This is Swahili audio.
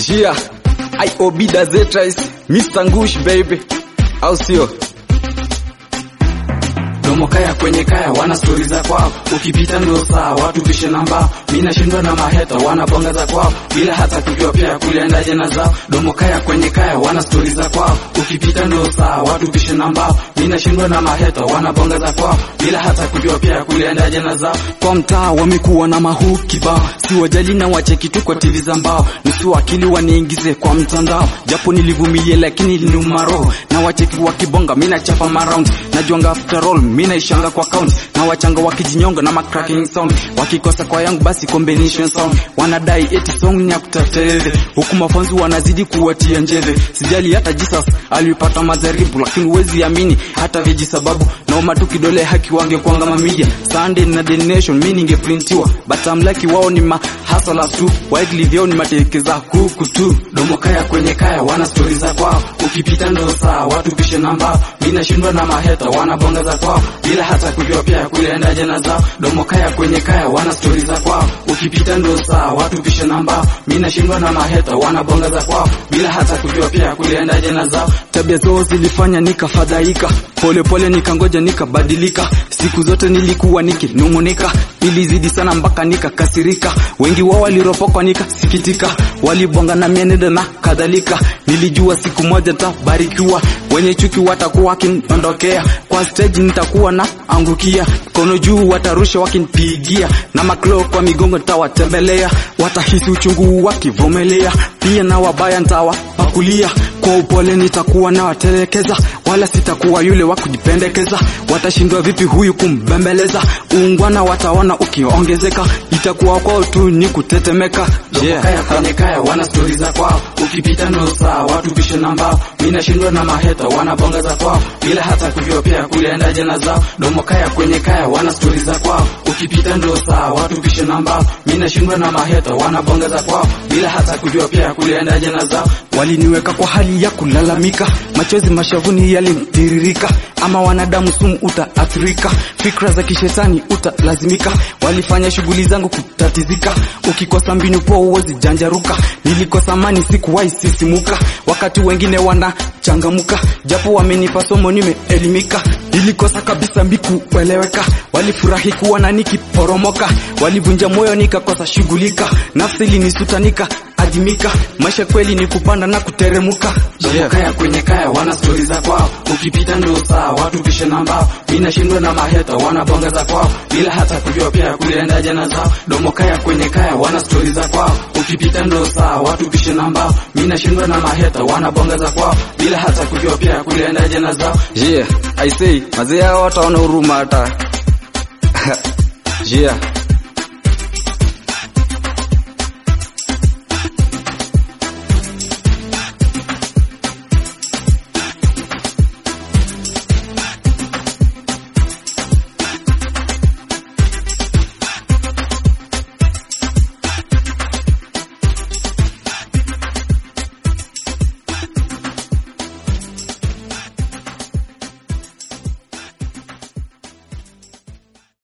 Yeah, IOB does it right. Mr. Ngush baby. Au sio? Domo kaya kwenye kaya wana stori za kwao, ukipita ndio saa watu pishe namba. Mimi nashindwa na maheta wanabonga za kwao bila hata kujua pia kuliendaje na zao. Domo kaya kwenye kaya wana stori za kwao, ukipita ndio saa watu pishe namba. Mimi nashindwa na maheta wanabonga za kwao bila hata kujua pia kuliendaje na zao. Kwa mtaa wamekuwa na mahuu kibao, si wajali na wacheki tu kwa TV za mbao, nusu akili waniingize kwa mtandao, japo nilivumilia lakini niliuma roho, na wacheki wakibonga, mimi nachapa maround, najuanga after all, mimi naishanga kwa count, na wachanga wakijinyonga na macracking sound, wakikosa kwa yangu basi combination sound, wanadai eti song ni ya kutaterere, huku mafanzi wanazidi kuwatia njeve, sijali hata Jesus alipata majaribu, lakini huwezi amini hata viji sababu naoma tu kidole haki wangekwanga mamidia Sunday na The Nation mi ningeprintiwa but I'm lucky wao ni mahasala tu widely vyao ni matekeza kuku tu Domo kaya kwenye kaya wana stori za kwao, ukipita ndo saa watu pishe namba. Mimi nashindwa na maheta wanabonga za kwao bila hata kujua pia kuliendaje na zao. Domo kaya kwenye kaya wana stori za kwao, ukipita ndo saa watu pishe namba. Mimi nashindwa na maheta wanabonga za kwao bila hata kujua pia kuliendaje na zao. tabia zao zilifanya nikafadhaika polepole nikangoja nikabadilika siku zote nilikuwa nikinung'unika ilizidi sana mpaka nikakasirika wengi wao waliropokwa nikasikitika walibonga na mienendo na kadhalika nilijua siku moja tabarikiwa wenye chuki watakuwa wakiniondokea kwa stage nitakuwa na angukia kono juu watarusha wakinipigia na maklo kwa migongo nitawatembelea watahisi uchungu wakivumilia pia na wabaya nitawapakulia kwa upole nitakuwa na watelekeza wala sitakuwa yule wa kujipendekeza watashindwa vipi huyu kumbembeleza uungwana wataona ukiongezeka itakuwa kwao tu ni kutetemeka Domo kaya kwenye kaya wana stori za kwao, ukipita ndo saa watu pishe namba. Mimi nashindwa na maheta wanabonga za kwao bila hata kujua pia kuliendaje na zao. Domo kaya kwenye kaya wana stori za kwao, ukipita ndo saa watu pishe namba. Mimi nashindwa na maheta wanabonga za kwao bila hata kujua pia kuliendaje na zao. waliniweka kwa hali ya kulalamika machozi mashavuni yalinitiririka ama wanadamu sumu utaathirika fikra za kishetani utalazimika walifanya shughuli zangu kutatizika ukikosa mbinu poa uwezi janjaruka nilikosa mani sikuwahi sisimuka wakati wengine wanachangamuka japo wamenipa somo nimeelimika nilikosa kabisa mbiku kueleweka walifurahi kuona nikiporomoka walivunja moyo nikakosa shughulika nafsi ilinisutanika adimika maisha kweli ni kupanda na kuteremuka Domo kaya kwenye kaya wana stori za kwao, ukipita ndo saa watu pishe namba. Mimi nashindwa na maheta wanabonga za kwao bila hata kujua pia kuliendaje na zao. Domo kaya kwenye kaya wana stori za kwao, ukipita ndo saa watu pishe namba. Mimi nashindwa na maheta wanabonga za kwao bila hata kujua pia kuliendaje na zao. yeah, I say mazee hao wataona huruma hata yeah